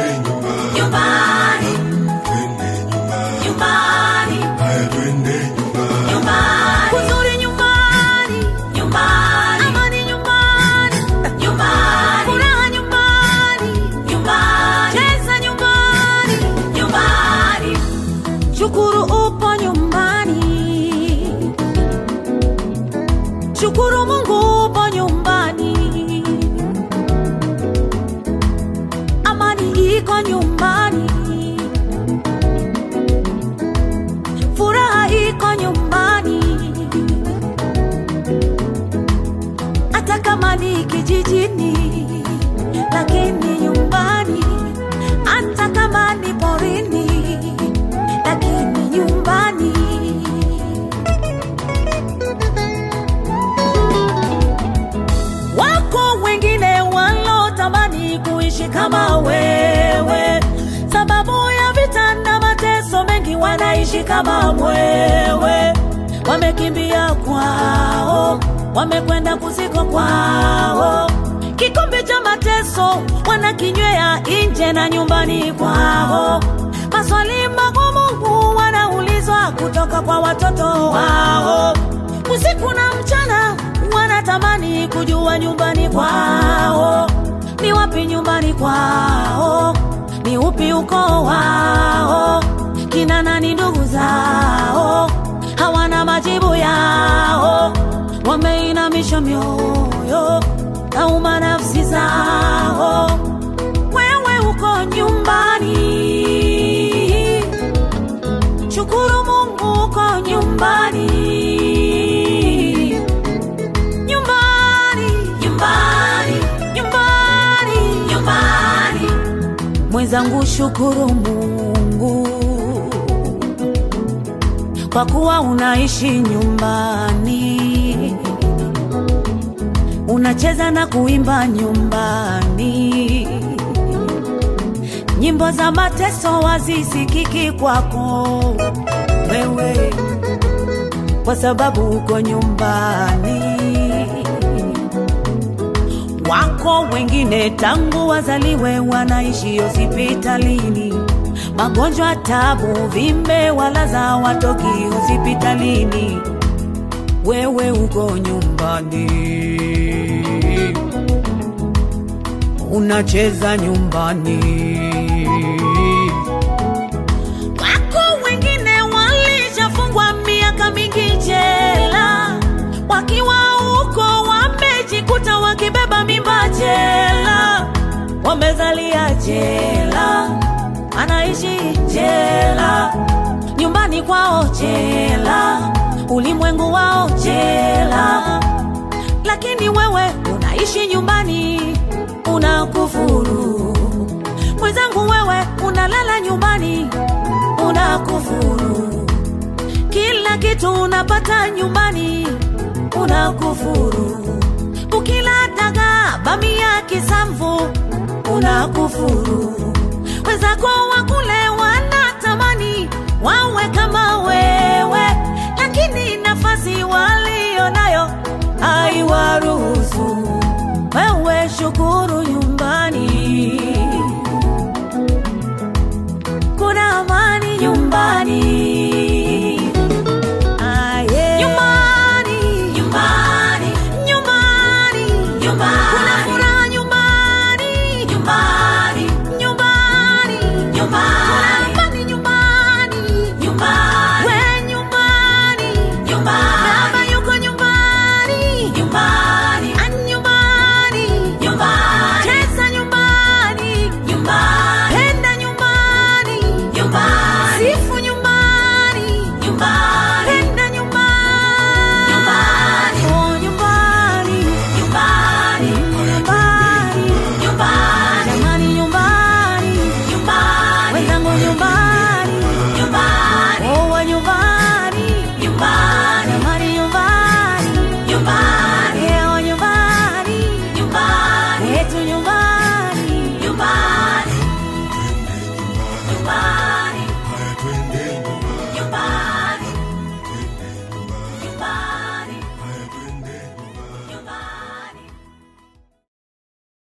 nyumbani, nyumbani, nyumbani, Kuzuri nyumbani, nyumbani, amani nyumbani, nyumbani, furaha nyumbani, nyumbani, cheza nyumbani, nyumbani, shukuru upo nyumbani, shukuru Mungu upo nyumbani, amani iko nyumbani, furaha iko nyumbani, hata kama ni kijijini, lakini nyumbani, hata kama ni porini, lakini nyumbani. Wako wengine walotamani kuishi kama wewe, sababu ya vita na mateso mengi, wanaishi kama wewe. Wamekimbia kwao, wamekwenda kuziko kwao, kikombe cha mateso wanakinywea nje na nyumbani kwao. Maswali magumu wanaulizwa kutoka kwa watoto wao, usiku na mchana wanatamani kujua nyumbani kwao ni wapi, nyumbani kwao ni upi ukoo wao, kina nani ndugu zao, hawana majibu yao, wameinamisha mioyo, nauma nafsi zao. Wewe uko nyumbani, shukuru Mungu uko nyumbani, nyumbani, nyumbani, nyumbani, nyumbani, mwenzangu, shukuru Mungu kwa kuwa unaishi nyumbani, unacheza na kuimba nyumbani, nyimbo za mateso wazisikiki kwako wewe, kwa sababu uko nyumbani. Wako wengine tangu wazaliwe wanaishi hospitalini, magonjwa, tabu, vimbe, walaza watoki hospitalini. Wewe uko nyumbani, unacheza nyumbani. Wako wengine walishafungwa miaka mingi jela, wakiwa huko wamejikuta wakibeba mimba jela, wamezalia jela, anaishi jela, nyumbani kwao jela, ulimwengu wao jela, lakini wewe unaishi nyumbani, unakufuru. Mwenzangu, wewe unalala nyumbani, unakufuru. Kila kitu unapata nyumbani, unakufuru. Ukila dagaa, bamia, kisamvu, unakufuru.